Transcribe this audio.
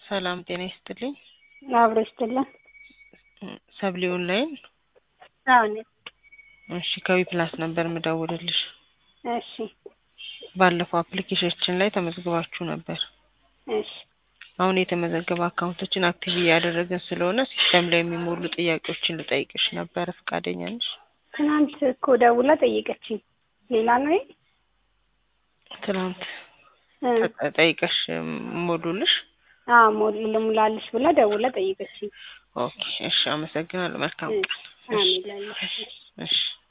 ሰላም ጤና ይስጥልኝ። አብሮ ይስጥልን። ሰብሊ ኦንላይን። አዎ እኔ እሺ ከዊ ፕላስ ነበር ምደውልልሽ። እሺ ባለፈው አፕሊኬሽናችን ላይ ተመዝግባችሁ ነበር። እሺ አሁን የተመዘገበ አካውንቶችን አክቲቭ እያደረግን ስለሆነ ሲስተም ላይ የሚሞሉ ጥያቄዎችን ልጠይቅሽ ነበረ። ፈቃደኛ ነሽ? ትናንት እኮ ደውላ ጠየቀችኝ። ሌላ ነው ይሄ? ትናንት እ ጠ- ጠይቀሽ ሞሉልሽ? አዎ ሞል ልሙላልሽ ብላ ደውላ ጠየቀችኝ። ኦኬ እሺ፣ አመሰግናለሁ። መልካም እ ቀን። አሜን ላለሁ። እሺ